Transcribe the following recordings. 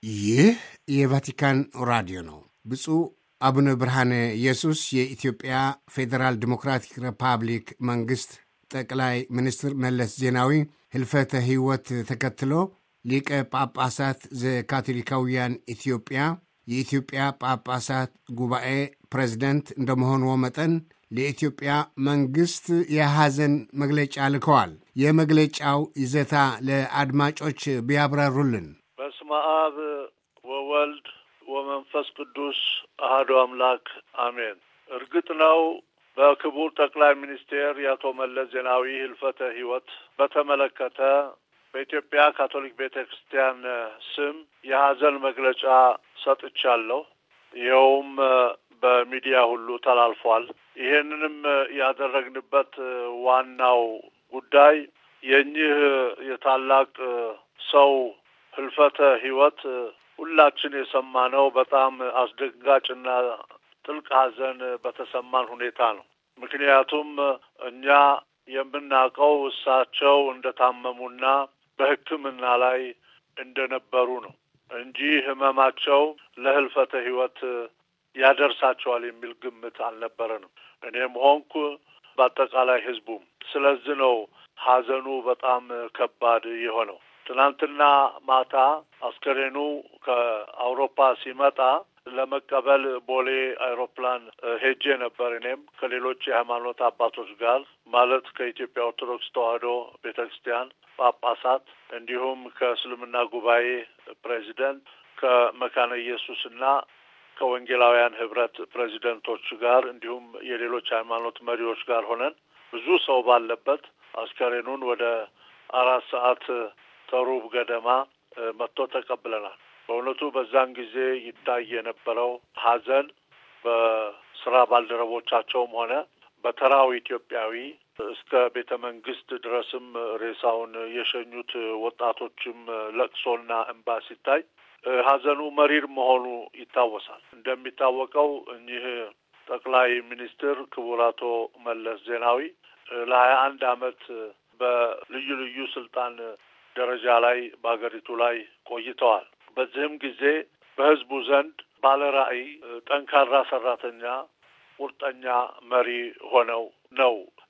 ይህ የቫቲካን ራዲዮ ነው። ብፁዕ አቡነ ብርሃነ ኢየሱስ የኢትዮጵያ ፌዴራል ዲሞክራቲክ ሪፐብሊክ መንግሥት ጠቅላይ ሚኒስትር መለስ ዜናዊ ህልፈተ ሕይወት ተከትሎ ሊቀ ጳጳሳት ዘካቶሊካውያን ኢትዮጵያ የኢትዮጵያ ጳጳሳት ጉባኤ ፕሬዝደንት እንደመሆንዎ መጠን ለኢትዮጵያ መንግሥት የሐዘን መግለጫ ልከዋል። የመግለጫው ይዘታ ለአድማጮች ቢያብራሩልን። በስመ አብ ወወልድ ወመንፈስ ቅዱስ አሐዱ አምላክ አሜን። እርግጥ ነው በክቡር ጠቅላይ ሚኒስቴር የአቶ መለስ ዜናዊ ህልፈተ ሕይወት በተመለከተ በኢትዮጵያ ካቶሊክ ቤተ ክርስቲያን ስም የሐዘን መግለጫ ሰጥቻለሁ። ይኸውም በሚዲያ ሁሉ ተላልፏል። ይሄንንም ያደረግንበት ዋናው ጉዳይ የእኚህ የታላቅ ሰው ህልፈተ ሕይወት ሁላችን የሰማነው በጣም አስደንጋጭና ጥልቅ ሐዘን በተሰማን ሁኔታ ነው። ምክንያቱም እኛ የምናውቀው እሳቸው እንደታመሙና በሕክምና ላይ እንደነበሩ ነው እንጂ ህመማቸው ለህልፈተ ሕይወት ያደርሳቸዋል የሚል ግምት አልነበረንም። እኔም ሆንኩ በአጠቃላይ ህዝቡም። ስለዚህ ነው ሐዘኑ በጣም ከባድ የሆነው። ትናንትና ማታ አስከሬኑ ከአውሮፓ ሲመጣ ለመቀበል ቦሌ አይሮፕላን ሄጄ ነበር። እኔም ከሌሎች የሃይማኖት አባቶች ጋር ማለት ከኢትዮጵያ ኦርቶዶክስ ተዋሕዶ ቤተ ክርስቲያን ጳጳሳት እንዲሁም ከእስልምና ጉባኤ ፕሬዚደንት ከመካነ ኢየሱስና ከወንጌላውያን ህብረት ፕሬዚደንቶች ጋር እንዲሁም የሌሎች ሃይማኖት መሪዎች ጋር ሆነን ብዙ ሰው ባለበት አስከሬኑን ወደ አራት ሰዓት ተሩብ ገደማ መጥቶ ተቀብለናል። በእውነቱ በዛን ጊዜ ይታይ የነበረው ሐዘን በስራ ባልደረቦቻቸውም ሆነ በተራው ኢትዮጵያዊ እስከ ቤተ መንግስት ድረስም ሬሳውን የሸኙት ወጣቶችም ለቅሶና እንባ ሲታይ ሐዘኑ መሪር መሆኑ ይታወሳል። እንደሚታወቀው እኚህ ጠቅላይ ሚኒስትር ክቡር አቶ መለስ ዜናዊ ለሀያ አንድ አመት በልዩ ልዩ ስልጣን ደረጃ ላይ በሀገሪቱ ላይ ቆይተዋል። በዚህም ጊዜ በህዝቡ ዘንድ ባለ ራዕይ፣ ጠንካራ ሰራተኛ፣ ቁርጠኛ መሪ ሆነው ነው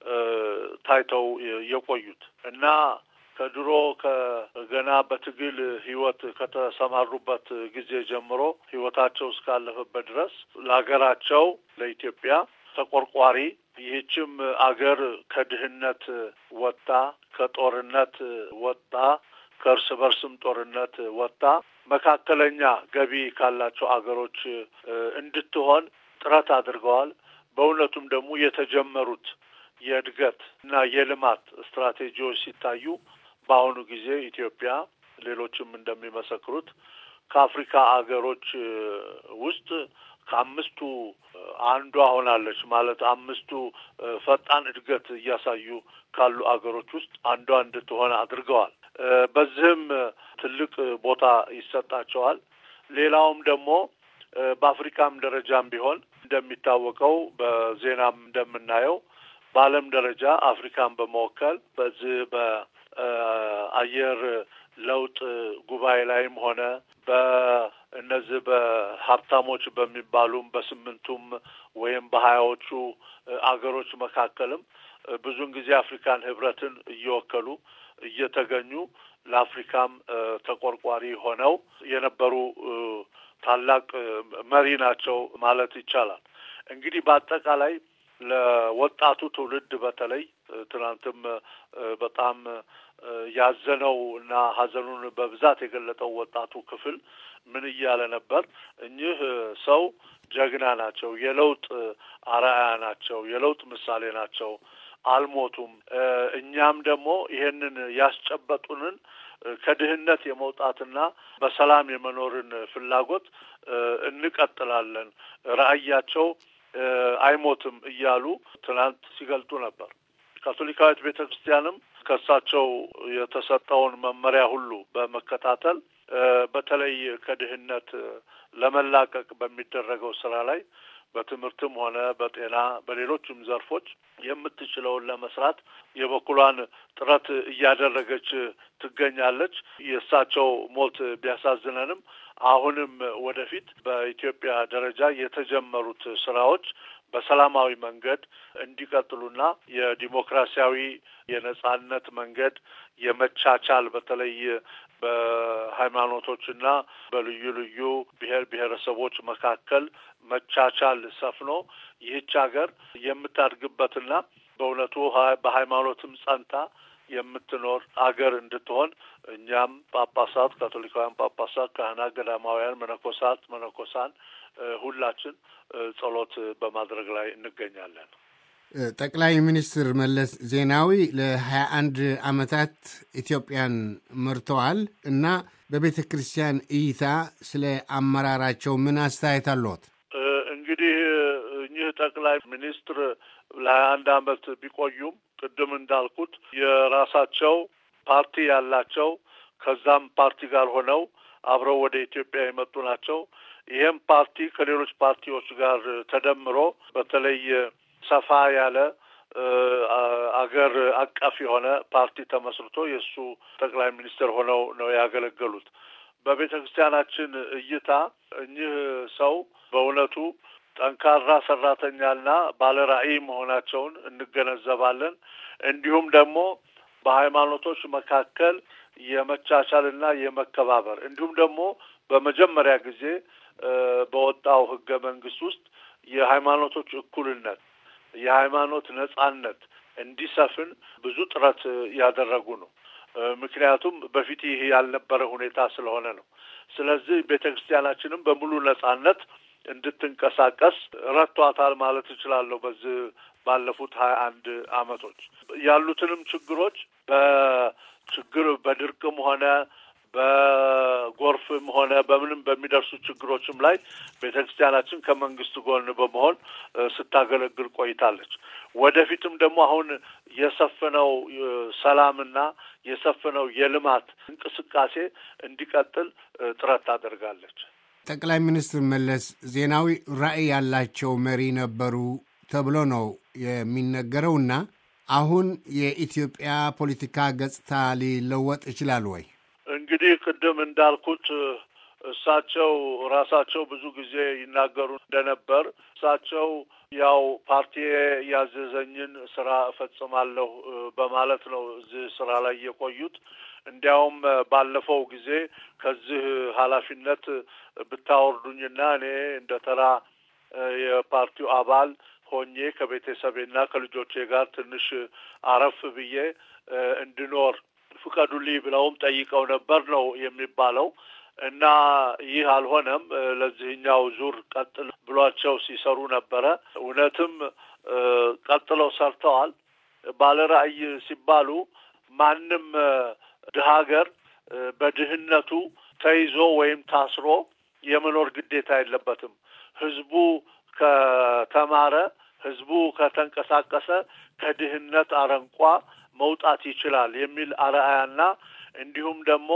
ታይተው የቆዩት እና ከድሮ ከገና በትግል ህይወት ከተሰማሩበት ጊዜ ጀምሮ ህይወታቸው እስካለፈበት ድረስ ለሀገራቸው ለኢትዮጵያ ተቆርቋሪ ይህችም አገር ከድህነት ወጣ፣ ከጦርነት ወጣ፣ ከእርስ በርስም ጦርነት ወጣ መካከለኛ ገቢ ካላቸው አገሮች እንድትሆን ጥረት አድርገዋል። በእውነቱም ደግሞ የተጀመሩት የእድገት እና የልማት ስትራቴጂዎች ሲታዩ በአሁኑ ጊዜ ኢትዮጵያ ሌሎችም እንደሚመሰክሩት ከአፍሪካ አገሮች ውስጥ ከአምስቱ አንዷ ሆናለች። ማለት አምስቱ ፈጣን እድገት እያሳዩ ካሉ አገሮች ውስጥ አንዷ እንድትሆን አድርገዋል። በዚህም ትልቅ ቦታ ይሰጣቸዋል። ሌላውም ደግሞ በአፍሪካም ደረጃም ቢሆን እንደሚታወቀው በዜናም እንደምናየው በዓለም ደረጃ አፍሪካን በመወከል በዚህ በአየር ለውጥ ጉባኤ ላይም ሆነ በእነዚህ በሀብታሞች በሚባሉም በስምንቱም ወይም በሀያዎቹ አገሮች መካከልም ብዙውን ጊዜ አፍሪካን ህብረትን እየወከሉ እየተገኙ ለአፍሪካም ተቆርቋሪ ሆነው የነበሩ ታላቅ መሪ ናቸው ማለት ይቻላል። እንግዲህ በአጠቃላይ ለወጣቱ ትውልድ በተለይ ትናንትም በጣም ያዘነው እና ሀዘኑን በብዛት የገለጠው ወጣቱ ክፍል ምን እያለ ነበር? እኚህ ሰው ጀግና ናቸው፣ የለውጥ አርአያ ናቸው፣ የለውጥ ምሳሌ ናቸው፣ አልሞቱም። እኛም ደግሞ ይሄንን ያስጨበጡንን ከድህነት የመውጣትና በሰላም የመኖርን ፍላጎት እንቀጥላለን፣ ራዕያቸው አይሞትም እያሉ ትናንት ሲገልጡ ነበር። ካቶሊካዊት ቤተ ክርስቲያንም ከእሳቸው የተሰጠውን መመሪያ ሁሉ በመከታተል በተለይ ከድህነት ለመላቀቅ በሚደረገው ስራ ላይ በትምህርትም ሆነ በጤና በሌሎችም ዘርፎች የምትችለውን ለመስራት የበኩሏን ጥረት እያደረገች ትገኛለች። የእሳቸው ሞት ቢያሳዝነንም አሁንም ወደፊት በኢትዮጵያ ደረጃ የተጀመሩት ስራዎች በሰላማዊ መንገድ እንዲቀጥሉና የዲሞክራሲያዊ የነጻነት መንገድ የመቻቻል በተለይ በሃይማኖቶችና በልዩ ልዩ ብሔር ብሔረሰቦች መካከል መቻቻል ሰፍኖ ይህች ሀገር የምታድግበትና በእውነቱ በሃይማኖትም ጸንታ የምትኖር አገር እንድትሆን እኛም ጳጳሳት፣ ካቶሊካውያን ጳጳሳት፣ ካህናት፣ ገዳማውያን፣ መነኮሳት፣ መነኮሳን ሁላችን ጸሎት በማድረግ ላይ እንገኛለን። ጠቅላይ ሚኒስትር መለስ ዜናዊ ለሀያ አንድ ዓመታት ኢትዮጵያን መርተዋል እና በቤተ ክርስቲያን እይታ ስለ አመራራቸው ምን አስተያየት አለዎት? እንግዲህ እኚህ ጠቅላይ ሚኒስትር ለሀያ አንድ ዓመት ቢቆዩም ቅድም እንዳልኩት የራሳቸው ፓርቲ ያላቸው ከዛም ፓርቲ ጋር ሆነው አብረው ወደ ኢትዮጵያ የመጡ ናቸው። ይህም ፓርቲ ከሌሎች ፓርቲዎች ጋር ተደምሮ በተለይ ሰፋ ያለ አገር አቀፍ የሆነ ፓርቲ ተመስርቶ የእሱ ጠቅላይ ሚኒስትር ሆነው ነው ያገለገሉት። በቤተ ክርስቲያናችን እይታ እኚህ ሰው በእውነቱ ጠንካራ ሰራተኛና ባለ ራዕይ መሆናቸውን እንገነዘባለን። እንዲሁም ደግሞ በሃይማኖቶች መካከል የመቻቻልና የመከባበር እንዲሁም ደግሞ በመጀመሪያ ጊዜ በወጣው ሕገ መንግስት ውስጥ የሃይማኖቶች እኩልነት የሃይማኖት ነጻነት እንዲሰፍን ብዙ ጥረት ያደረጉ ነው። ምክንያቱም በፊት ይህ ያልነበረ ሁኔታ ስለሆነ ነው። ስለዚህ ቤተ ክርስቲያናችንም በሙሉ ነጻነት እንድትንቀሳቀስ ረቷታል ማለት እችላለሁ። በዚህ ባለፉት ሀያ አንድ አመቶች ያሉትንም ችግሮች በችግር በድርቅም ሆነ በጎርፍም ሆነ በምንም በሚደርሱ ችግሮችም ላይ ቤተ ክርስቲያናችን ከመንግስት ጎን በመሆን ስታገለግል ቆይታለች። ወደፊትም ደግሞ አሁን የሰፈነው ሰላምና የሰፈነው የልማት እንቅስቃሴ እንዲቀጥል ጥረት ታደርጋለች። ጠቅላይ ሚኒስትር መለስ ዜናዊ ራዕይ ያላቸው መሪ ነበሩ ተብሎ ነው የሚነገረውና አሁን የኢትዮጵያ ፖለቲካ ገጽታ ሊለወጥ ይችላል ወይ? እንግዲህ ቅድም እንዳልኩት እሳቸው ራሳቸው ብዙ ጊዜ ይናገሩ እንደነበር እሳቸው ያው ፓርቲ ያዘዘኝን ስራ እፈጽማለሁ በማለት ነው እዚህ ስራ ላይ የቆዩት። እንዲያውም ባለፈው ጊዜ ከዚህ ኃላፊነት ብታወርዱኝና እኔ እንደ ተራ የፓርቲው አባል ሆኜ ከቤተሰቤና ከልጆቼ ጋር ትንሽ አረፍ ብዬ እንድኖር ፍቀዱልኝ ብለውም ጠይቀው ነበር ነው የሚባለው። እና ይህ አልሆነም። ለዚህኛው ዙር ቀጥል ብሏቸው ሲሰሩ ነበረ። እውነትም ቀጥለው ሰርተዋል። ባለ ራዕይ ሲባሉ ማንም ድሀ ሀገር በድህነቱ ተይዞ ወይም ታስሮ የመኖር ግዴታ የለበትም። ህዝቡ ከተማረ፣ ህዝቡ ከተንቀሳቀሰ ከድህነት አረንቋ መውጣት ይችላል የሚል አርአያና እንዲሁም ደግሞ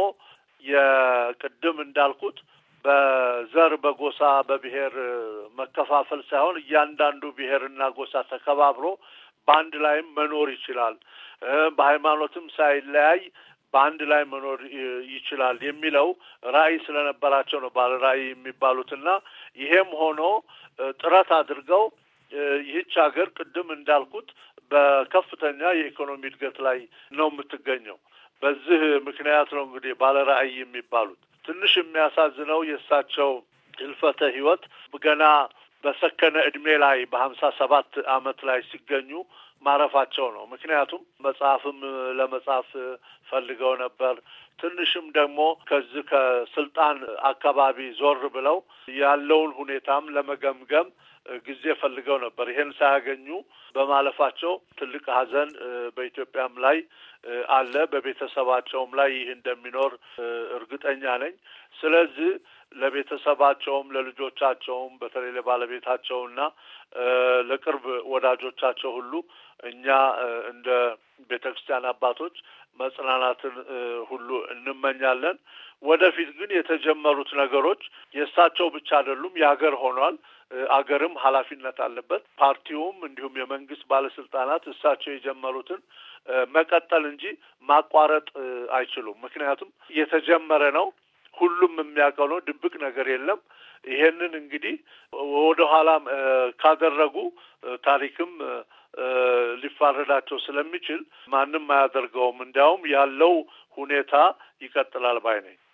የቅድም እንዳልኩት በዘር በጎሳ በብሔር መከፋፈል ሳይሆን እያንዳንዱ ብሔርና ጎሳ ተከባብሮ በአንድ ላይም መኖር ይችላል፣ በሃይማኖትም ሳይለያይ በአንድ ላይ መኖር ይችላል የሚለው ራዕይ ስለነበራቸው ነው ባለ ራዕይ የሚባሉትና ይሄም ሆኖ ጥረት አድርገው ይህች ሀገር ቅድም እንዳልኩት በከፍተኛ የኢኮኖሚ እድገት ላይ ነው የምትገኘው። በዚህ ምክንያት ነው እንግዲህ ባለ ራዕይ የሚባሉት። ትንሽ የሚያሳዝነው የእሳቸው ህልፈተ ህይወት ገና በሰከነ እድሜ ላይ በሀምሳ ሰባት አመት ላይ ሲገኙ ማረፋቸው ነው። ምክንያቱም መጽሐፍም ለመጻፍ ፈልገው ነበር። ትንሽም ደግሞ ከዚህ ከስልጣን አካባቢ ዞር ብለው ያለውን ሁኔታም ለመገምገም ጊዜ ፈልገው ነበር። ይሄን ሳያገኙ በማለፋቸው ትልቅ ሐዘን በኢትዮጵያም ላይ አለ። በቤተሰባቸውም ላይ ይህ እንደሚኖር እርግጠኛ ነኝ። ስለዚህ ለቤተሰባቸውም ለልጆቻቸውም በተለይ ለባለቤታቸውና ለቅርብ ወዳጆቻቸው ሁሉ እኛ እንደ ቤተ ክርስቲያን አባቶች መጽናናትን ሁሉ እንመኛለን። ወደፊት ግን የተጀመሩት ነገሮች የእሳቸው ብቻ አይደሉም፣ የሀገር ሆኗል። አገርም ኃላፊነት አለበት። ፓርቲውም እንዲሁም የመንግስት ባለስልጣናት እሳቸው የጀመሩትን መቀጠል እንጂ ማቋረጥ አይችሉም። ምክንያቱም የተጀመረ ነው። ሁሉም የሚያውቀው ነው። ድብቅ ነገር የለም። ይሄንን እንግዲህ ወደ ኋላ ካደረጉ ታሪክም ሊፋረዳቸው ስለሚችል ማንም አያደርገውም። እንዲያውም ያለው ሁኔታ ይቀጥላል ባይ ነኝ።